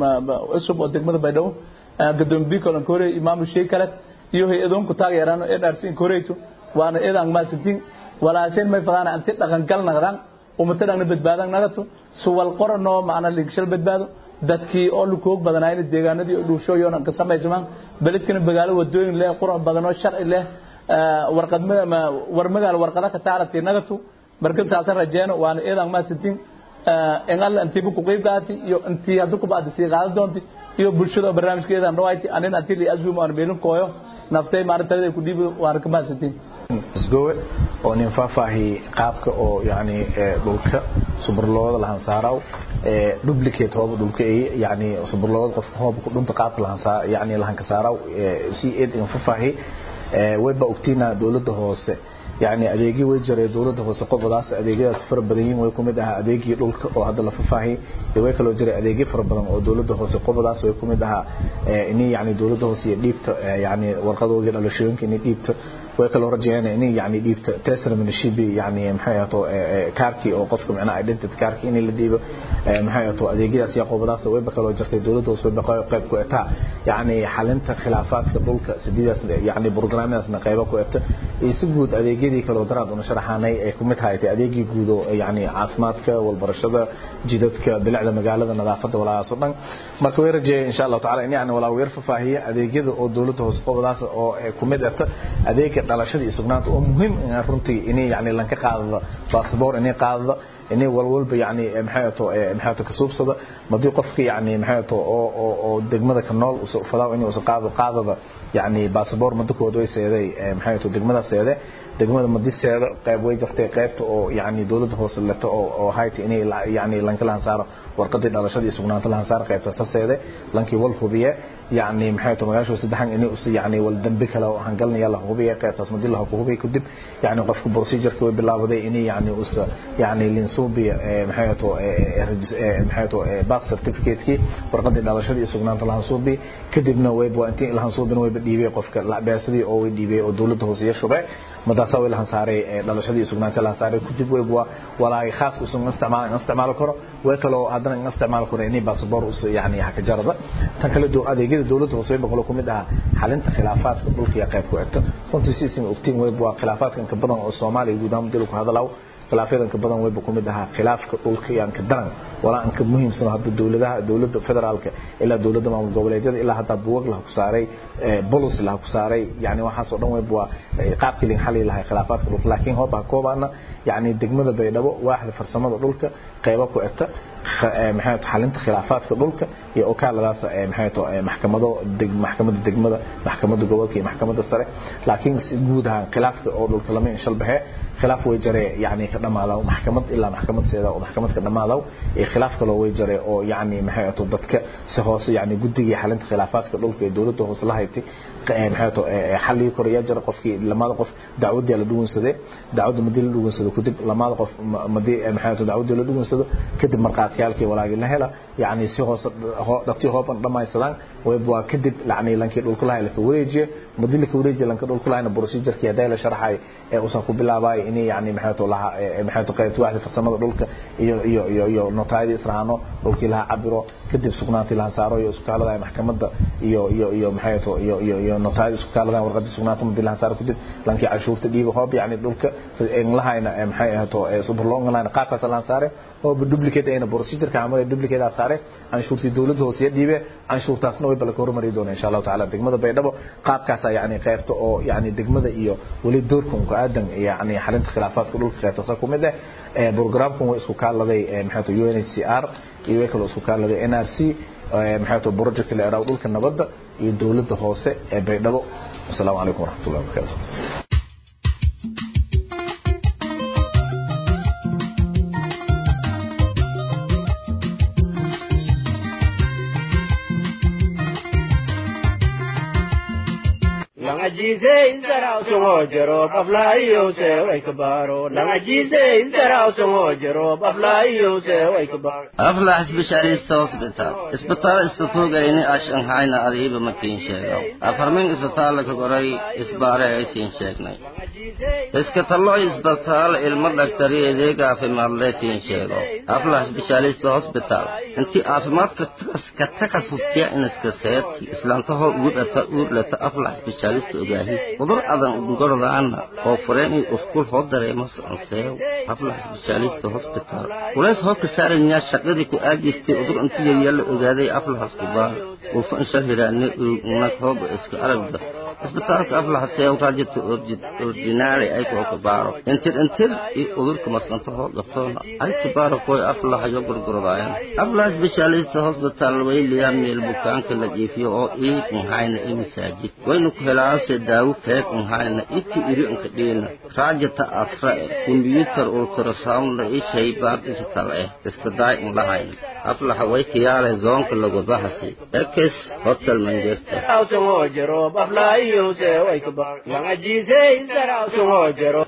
[SPEAKER 8] cusub oo degmada baydhabo gadoomiye kolan kore iyo maamul shay kale iyo hay-adoonku taageeraan ee dhaarsiin koreyto waana iyadaan maasidin walaaseen may fadaan anti dhaqan gal naqdaan ummata dhaqna badbaadan nagato suwal qoranoo macna ligshal badbaado dadkii oo lukoog badanaayna deegaanadii oo dhuushooyoon ka samaysamaan beledkana magaalo wadooyin leh qurux badan oo sharci leh warqad war magaalo warqada ka taaratay nagatu marka saasa rajeeno waana iyadaan maasidin in alla intiiba ku qeyb qaati iyo intii hadda ku baadi sii qaadan doonti iyo bulshada barnaamijkeedan dhawayti anin anti li azum aan meelin kooyo naftay maalintada ku dhiibo waana ka maasidin
[SPEAKER 9] isgowe oo nin faahfaahi qaabka oo yani dhulka suburlooda lahan saaraw duplicate hooba dhulka ay yani suburlooda qofka hooba ku dhunta qaabka lahan saa yani lahan ka saaraw si eed in faahfaahi wayba ogtiina dawladda hoose يعني adeegii way jiray dawladda hoose qobadaas adeegyadaas fara badan yihiin way kumid ahaa adeegii dhulka oo hadda la faahfaahiyay iyo way kaloo jiray adeegyo fara badan oo dawladda hoose qobadaas way kumid ahaa inay yani dawladda hoose iyo dhiibta yani warqadooda dhalashooyinka inay dhiibta way kaloo rajayaan inay yani dhiibta testimonyship yani maxay ahaato kaarkii oo qofka macnaha identity kaarkii in la dhiibo maxay ahaato adeegyadaas iyo qobadaas wayba kaloo jirtay dawladda hoose wayba qayb ku etaa yani xalinta khilaafaadka dhulka sidiidaas yani programadaasna qaybo ku eta iyo si guud adeegyadii kaloo daraad una sharaxaanay ay ku mid tahay adeegii guud oo yani caafimaadka walbarashada jidadka bilicda magaalada nadaafada walaalahaas oo dhan marka way rajeeyay insha allahu tacaala in yani walaa weer fafaahiya adeegyada oo dawladda hoose qobadaas oo ku mid eta adeega dhalashada iyo sugnaanta oo muhiim runtii inay yani lanka qaadada baasboor inay qaadada inay walwalba yani maxay ato maxay ato kasuubsada madii qofka yani maxay ato oo oo oo degmada ka nool usoo fadaa inuu usoo qaado qaadada yani baasboor madakooda way seeday maxay ato degmada seede degmada madiseeda qayb way jirtay qaybta oo yani dawladda hoose leto oo oo hayti inay yani lanka lahan saaro warqadii dhalashada iyo sugnaanta lahan saaro qaybta saseede lankii wal hubiye يعني maxay tahay magaasho saddexan inay us yani wal dambi kale oo hangalnaya la hubiyo qaybtaas madii la hubiyo kadib yani qofku procedure way bilaabaday inay yani us yani linsubi maxay tahay maxay tahay birth certificate ki warqadii dhalashada iyo sugnaanta la hansubi kadibna way buu intii la hansuubin way dhiibay qofka la beesadii oo way dhiibay oo dawladda hoose iyo shubay madaasa way la hansaaray dhalashadii sugnaanta la hansaaray kadib way buu walaay khaas u soo isticmaal isticmaal karo way kale hadana isticmaal karo inay passport us yani haka jarada tan kale doo adeegyada dawladda hoose way boqol ku mid ah xalinta khilaafaadka dhulka iyo qayb ku xigta runtii si sin ogtiin way buu khilaafaadkan ka badan oo Soomaaliya guud ahaan dalku hadalaw khilaafadan ka badan way ku mid ahaa khilaafka dhulka iyo ka daran wala an ka muhiimsan hadda dawladaha dawladda federaalka ilaa dawladda maamul goboleedyada ilaa hadda buwag la ku saaray policy la ku saaray yani waxaas oo dhan way buu qaabkii lin xalli lahay khilaafaadka dhulka laakiin hooba koobana yani degmada baydhabo waaxda farsamada dhulka qaybo ku egta maxay xalinta khilaafaadka dhulka iyo okaaladaas maxay tahay maxkamado maxkamadda degmada maxkamadda gobolka iyo maxkamadda sare laakiin si guud ahaan khilaafka oo dhulka lama inshal baxe khilaaf way jare yani ka dhamaada maxkamad ilaa maxkamad seeda oo maxkamad ka dhamaada ee khilaaf kale way jare oo yani maxay tahay dadka si hoose yani guddiga xalinta khilaafaadka dhulka ee dawladda hoose la haytay maxay tahay xalli koriya jare qofkii lamada qof dacwadii la dhugunsaday dacwadda madii la dhugunsado kadib lamada qof madii maxay tahay dacwadii la dhugunsado kadib marqaatiyaalkii walaagii la hela yani si hoose dhaqtii hooban dhamaysadaan way baa kadib lacnay lankii dhulka lahay la wareejiye madii la wareejiye lanka dhulka lahayna procedure-kii haday la sharaxay ee usan ku bilaabay inay yani maxay tahay laha maxay tahay qaybta waaxda farsamada dhulka iyo iyo iyo iyo notaayada israano dhulkii laha cabiro kadib sugnaantii laha saaro iyo iskaalada maxkamadda iyo iyo iyo maxay tahay iyo iyo iyo notaayada iskaalada warqadii sugnaanta madii laha saaro kadib lankii cashuurta dhiiba hoob yani dhulka in lahayna maxay ahaato superlong lahayna qaabkaas laha saare oo duplicate ayna procedure-ka amal duplicate aa saare canshuurtii dawladda hoose dhiibe canshuurtaasna way bala ka hormari doona insha allahu tacaala degmada baydhabo qaabkaas yani qaybta oo yani degmada iyo weli doorkan ku aadan yani xalinta khilaafaadka dhulka qaybtaasa ku mid ah programkan way isku kaaladay maxay tahay UNHCR iyo way kaloo isku kaaladay NRC maxay tahay project la yiraahdo dhulka nabadda iyo dawladda hoose ee baydhabo assalaamu calaykum waraxmatullahi wabarakatuh
[SPEAKER 10] langajiise isdaraw sungo jero baflaayose way kabaro langajiise isdaraw sungo jero baflaayose way kabaro
[SPEAKER 11] aflax specialist hospital isbitaal istatuugayni ashanhayna adiiba makiin sheegaw afarmin isbitaal ka goray isbaare ay siin sheegnay iska tallo isbitaal ilmo dhaktari adeeg caafimaadle siin sheego aflax specialist hospital intii caafimaadka ka takasustiya inaska seeti islaantahoo ugu dhata uur lata aflax specialist ogaahi udur adan ugorodaana oo fureen iyo ufkul hoo dareemo soconseew aflax specialist hospital kulays hoo ka saaranya shaqadii ku aadistay udur intii yaryalla ogaaday aflax kubaa ulfa insha hiraane nag hooba iska aragda isbitaalka aflax seew raajita ordinaali ay koo kabaaro intir intir iyo udurka maskantahoo qabtoona ay kabaaro koy aflax yo gurgurdaayan aflax specialist hospital wayliya meel bukaanka la jiifiyo oo ii nhayna i masaajid waynu ku helaase daawo feeg nhayna iki iri inka dhiina raajita asra eh kombyutar ultrasound i shaybaar digital eh iska daay inlahayn aflaxa way kiyaale zoonka lagubahasi ekes hotel manchester
[SPEAKER 10] sungo jero baflaayose way kabaro langajiise isdaraw sungo jero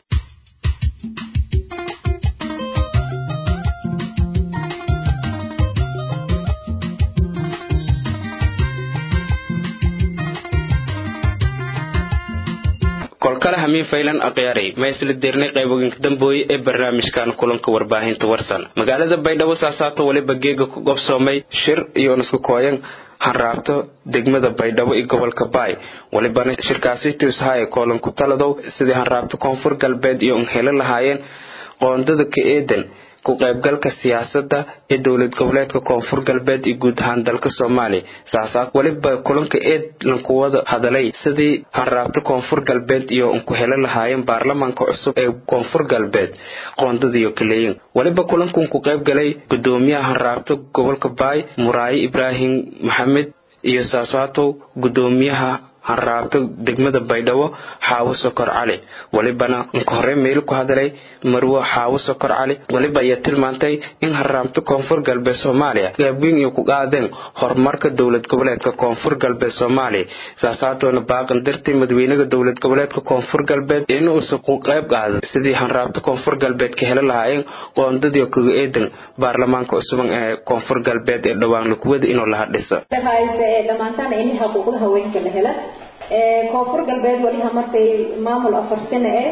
[SPEAKER 1] kolkale hamiin faylan akhyaarey ma isla dirnay qayboginka dambooye ee barnaamijkan kulanka warbaahinta warsan magaalada baydhabo saasaato waliba geega ku gobsoomay shir iyo nisku kooyan hanraabto degmada baydhabo iyo gobolka baay walibana shirkaasi tiushaye koolanku taladow sidii hanraabto koonfur galbeed iyo unhelo lahaayeen qoondada ka eedan ku qaybgalka siyaasadda ee dowlad goboleedka koonfur galbeed iyo guud ahaan dalka soomaaliya saasaa weliba kulanka eedlan kuwada hadalay sidii hanraabto koonfur galbeed iyo unku helo lahaayeen baarlamaanka cusub ee koonfur galbeed qoondadiiyo kaleeyin weliba kulankan ku qayb galay gudoomiyaha hanraabto gobolka baay muraaye ibraahim maxamed iyo saasaatow gudoomiyaha hanraabto degmada baydhabo xaawo sokor cali welibana inka hore meel ku hadalay marwo xaawo sokor cali weliba ayaa tilmaantay in hanraabto koonfur galbeed soomaaliya gaabweyn iyo ku qaadeen horumarka dowlad goboleedka koonfur galbeed soomaaliya saasaatoona baaqan dartay madaxweynaha dowlad goboleedka koonfur galbeed inuusa ku qayb qaadan sidii hanraabto koonfur galbeed ka heli lahaayeen qoondadii kaga eedan baarlamaanka cusuban ee koonfur galbeed ee dhowaan lakuwada inuu laha dhisa
[SPEAKER 12] dhammaantaan ini xuquuqda haweenka la hela koonfur galbeed wali hamartay maamul afar sano eh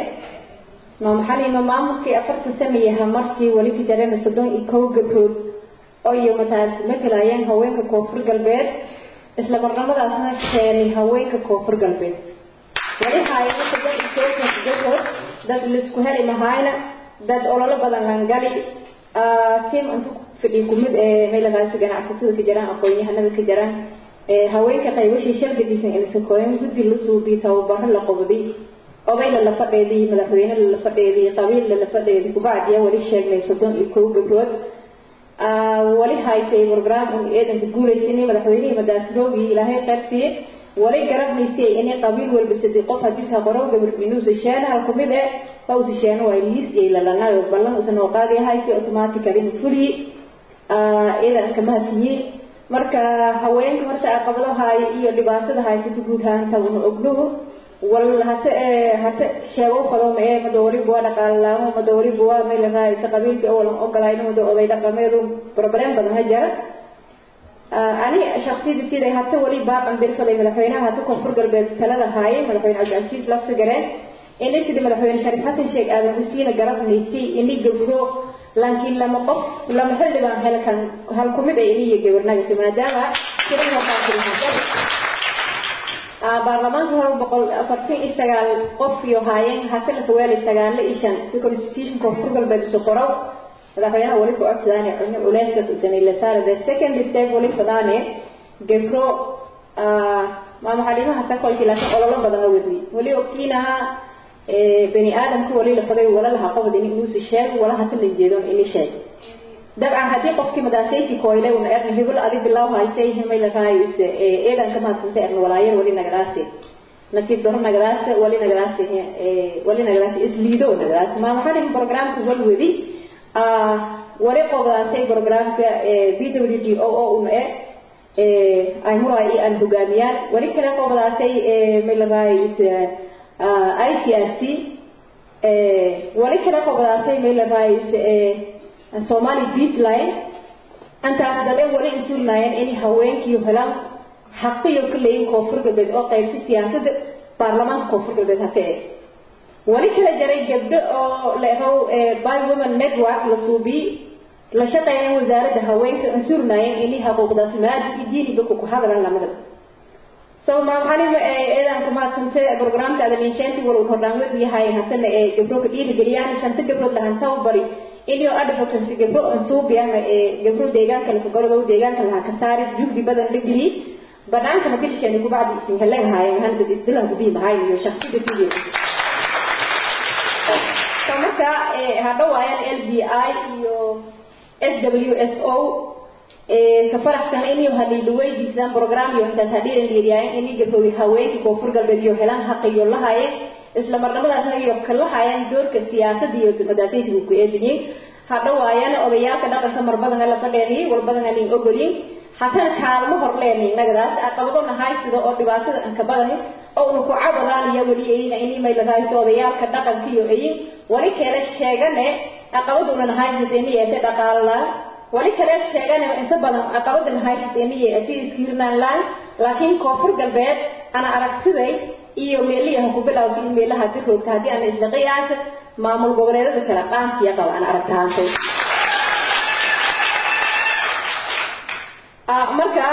[SPEAKER 12] no maxalino maamulkii afartan sano iyo hamartii wali ka jareen soddon iyo kow gabrood oo iyo mataas matalayeen haweenka koonfur galbeed isla barnamadaasna keenay haweenka koonfur galbeed wali haayana soddon iyo kow gabrood dad laisku heli mahayna dad ololo badan langali tiim inta fadhi kumid ee meeladaasi ganacsatada ka jiraan aqoon-yahanada ka jiraan haweenka qaybashii shargadiisan inaysan kooyan guddi la suubiy tababaro la qobday odayla la fadheedii madaxweyne la fadheedii qabiilla la fadheedii kubacdiya wali sheegnay soddon iyo kow gabrood wali haysay program un eedanka guulaysanay madaxweynihii madaasroogi ilaahay qaybsiye wali garabnaysay inay qabiil walba sadii qof hadii saqoro gabar inuusa sheena hal kumid eh hawsa sheena waa liis iyo lalanayo ballan usan oo qaadi haysay automatically fuliye idan kama hasiye marka haweenka marka caqabadahay iyo dhibaatada haysata guud ahaanta una ognuhu wal hata hata sheego fadoma ee madoori buwa dhaqaalalaamo madoori buwa meel raaysa qabiilka oo lan ogolayno mado oday dhaqameedu problem badan ha jira ani shaksiyada siday hata wali baaqan dirfaday madaxweynaha hata koonfur galbeed talada haaye madaxweyne cabdicasiis lafta gareen inay sidii madaxweyne shariif xasan sheekh aadan husiina garabnaysay inay gabdho laakiin lama qof lama xildhibaan helkan hal kumid ay iniyo gabarnagasi maadaama baarlamaanka hore boqol afartan iyo sagaal qof iyo haayeen hata la kaweelay sagaalo iyo shan si constitution koonfur galbeed isu qorow madaxweynaha wali ku codsadaane cunno culeyskaas usanay la saara the second step wali fadaane gabro maama xalimaha takoyti laakiin ololo badan la wadiyay wali ogtiinaha bani aadamka wali la faday wala laha qobad in inuusi sheeg wala hata la jeedon ini sheeg dabcan haddii qofkii madaasayki koyle una erna hebel adi bilaw haysay hemay la raayis eedan kama hadsanta erna walaayar wali nagadaase nasiib daro nagadaase wali nagadaase wali nagadaase isliido nagadaase maa maxaa dhihin programka wal wedi wali qobdaasay programka b w d o o una e ay muraa iyo aan hogaamiyaan weli kale qobadaasay maylaray i c r c weli kale qobadaasay maylaray somali beachline antaas dale weli insuulnaayeen inay haweenkii helaan xaqiyo ka leeyin koonfur galbeed oo qaybta siyaasadda baarlamaanka koonfur galbeed haka eh weli kala jaray gabdho oo leehow by women network la suubiyey la shaqeeyeen wasaaradda haweenka insuulnaayeen inay xuquuqdaas maadi iyo diiniba ku hadalan lamadaba so maamxalima eedaanka mahadsante programka adalinsheenti wal hordhaanweed yahay hasana ee gabdho ka dhiirigeliyaan shanta gabdhood lahan tababari inuu advocacy gabdho ansuubi ama ee gabdho deegaanka la kagorodow deegaanka lahaa ka saari juhdi badan la geliyey banaanka madilsheeni kubacdi isin helen haayeen hal dad isdilan kubii mahayn iyo shaksida sidii so marka hadhawaayaan l b i iyo s w s o ka faraxsan inuu haliilu weydiisaan program iyo intaas hadhiiran dhiiriyaayen inay gabdhoogi haweenka koonfur galbeed iyo helaan xaqiyo lahaayeen isla marnamadaasna iyo kalahaayeen doorka siyaasadda iyo madaasaysigu ku eediyeen hadhawaayana odayaalka dhaqanka marbadan la fadheeniyey walbadan anin ogolyin haatan kaalmo hor leenay nagadaas aqabado nahay sida oo dhibaatada aan ka badahay oo unu ku cabadaan iyo weli ayna inay may la raayso odayaalka dhaqanka iyo ayin wali kale sheegane aqabaduna nahay sideenii ee dhaqaala wali kale sheegane inta badan aqabada nahay sideenii ee iskiirnaan laan laakiin koonfur galbeed ana aragtiday iyo meeliyaha ku bilowda in meelaha ka roogta haddii aan isla qiyaasa maamul goboleedada kale qaankiya qaba aan aragtahaantay marka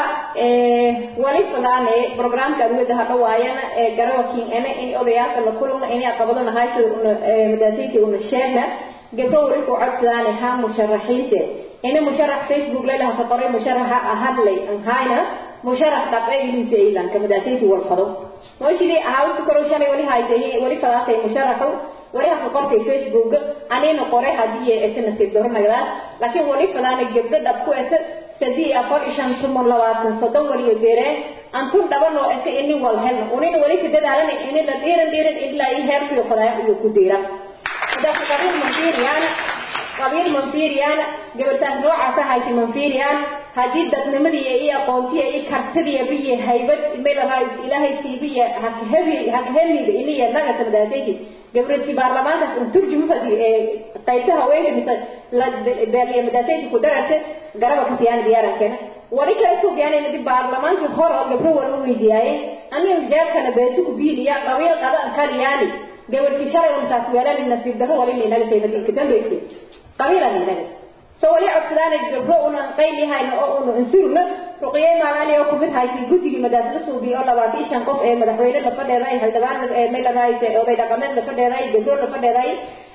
[SPEAKER 12] wali fadaane programka adwada hadhawaayana garawakin ene in odayaalka la kulana inay aqabado nahay sida una madaasayka una sheegna gabdho wali ku codsadaane ha musharaxiinte ina musharax facebook leelaha ka qoray musharaxa ahadlay an hayna musharax dhaqe iluuse ilanka madaasayka walfado mooshidii ahawsi koro shalay wali haytay wali fadaasay musharaxu wali haka qortay facebook anina qoray hadii ese nasiib doro nagdaas laakiin wali fadaane gabdho dhab ku ese sadii afar ishan tumon labaatan soddon waliyo deereen antun dhaban oo ese ini wal helna unina wali ka dadaalana ini la dhiiran dhiiran ilaa i heerkiyo fadaaya iyo ku diiran hadaas qabiil manfiiriyaan qabiil manfiiriyaan gabartaas noocaasa hayti manfiiriyaan haddii dadnimadii iyo aqoontiya iyo kartidiya biyo haybad melaha ilaahay siibiya hakahemi hakahemiga iniya nagata madaasayki gabrati baarlamaankaas un turjumu fadi qaybta haweenka mise la beeliya madaasayki ku dararte garaba kasiyaan diyaarankeena wali kale suugyaan di baarlamaankii hore oo gabro wala weydiyaayeen aniga jeebkana beesu ku biiliya qabiil qadan kaliyaani gabarti shalay untaas weelani nasiib darro wali inaga taymadi kadambeyse qabiilan inaga so wali codsadaana gabro unan qayl yahayna oo unu insurna ruqiyey maamaali oo kumid haysay guddigii madaasada suubiya oo labaatan iyo shan qof ee madaxweyne la fadheeday xildhibaan meeladahay oday dhaqameed la fadheeday gabro la fadheeday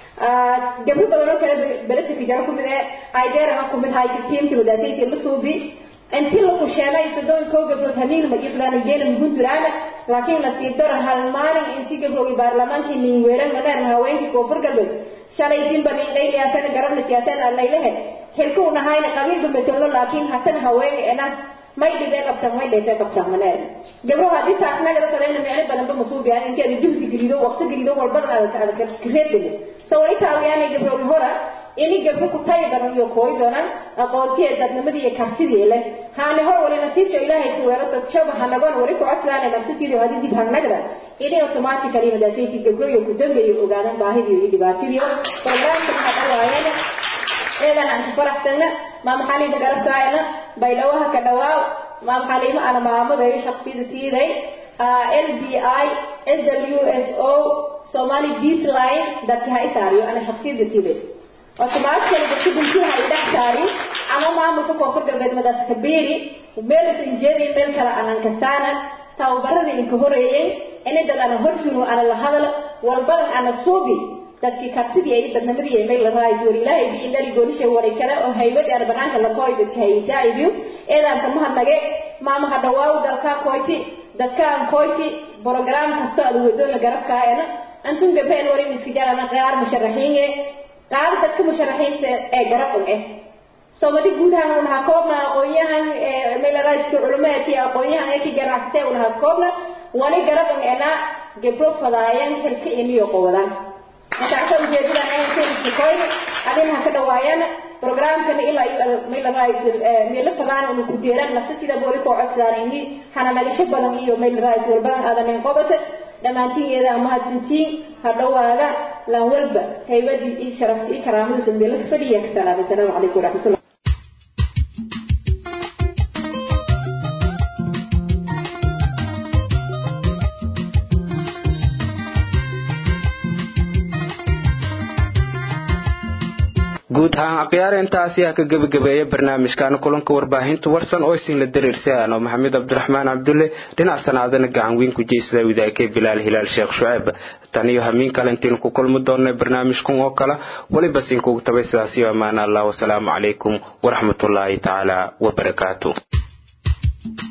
[SPEAKER 12] gabro badan oo kale beledka jaro kumid ee aideeraha kumid haysay tiimka madaasayka la suubi intii la kusheelay soddon koo gabdhood hamiin magiflaan geelan puntland laakiin la sii daro hal maalin intii gabdhoogi baarlamaankii nin weeran madheer haweenkii koonfur galbeed shalay dinba nin dhayliyaasana garabna siyaaseen allaylehe xilku nahayna qabiil dambeetolo laakiin hatana haweenka ena may dhibee qabtaan may dheetee qabtaan maneer gabdho haddii taas nagala fadayna meelo badanba masuubiyaan intii ada juhdi gelido waqti gelido walbadan aad kareedgeli so wali taawiyaanay gabdhoogi hora ini gabdho ku tayi badan iyo kooyi doonaan aqoontiya dadnimadii iyo kartidii leh haani hor wali nasiibta ilaahay ku weero dad shaba hanagoon wali ku codsadaan nafsatiidi hadii dib hanagda ini automatically madaasayki gabdho iyo ku dambeeyo ogaadan baahidii iyo dhibaatadii barnaamijka maxaa dhawaayana eedan aan ku faraxsana maama xaliima garabkaayana baydhawaha ka dhawaaw maama xaliima ana maamadayo shaksiyada siiday l b i s w s o somali beasline dadki ha isaariyo ana shaksiyada siiday automatically dadka bulshada ay dhex saari ama maamulka koonfur galbeed madaas kabeeri meel isan jeedin meel kale aanan kasaana tababaradii inka horeeyey inay dad ana horsuno ana la hadal walbadan ana suubi dadkii kartidii ay dadnimadii ay meel la raayso war ilaahay bi indhali goonisha waray kale oo haybadii aan banaanka la kooy dadka haysaa'ibiyo eedaan kama hadnage maamaha dhawaaw dalkaa koyti dadkaan koyti program kasto ada wadoona garabkaayana antun gabeen warin iska jarana qaar musharaxiinge qaar dadka musharaxiinta ee garab eh soomali guud ahaan unaha koobna aqoonyahan meelaraiska culumaadkii aqoonyahan ee ki ganacsatee unaha koobna wali garab ena gabdho fadaayan xilka imiyo qowadan markaasa ujeedadan aynkeenisikoyn adinaha ka dhawaayana programkana ilaa iyo maylaraa meelo fadaan unu ku deeraan nafsatida wali koo codsadaan ini hana nagasho badan iyo maylaraa walbadan aadanen qobata dhammaantiin iyada mahadsantiin ha dhawaada laan walba haybadii iyo sharafta iyo karaamadiisu meelo ka fadhiya ka salaamay asalaamu calaykum waraxmatullah
[SPEAKER 1] guud ahaan akhyaar intaasi ha ka gebagabeeya barnaamijkan kulanka warbaahinta warsan oo isin la dariirsaano maxamed cabdiraxmaan cabdulle dhinac sanaadana gacan weyn ku jeysada widaakee bilaal hilaal sheekh shuceeb tan iyo hamiin kale intiinu ku kulmi doonay barnaamijkan oo kale weliba sinkugu tabay sidaasiyo ammaan allah wasalaamu calaykum waraxmatullaahi tacaala wabarakaatu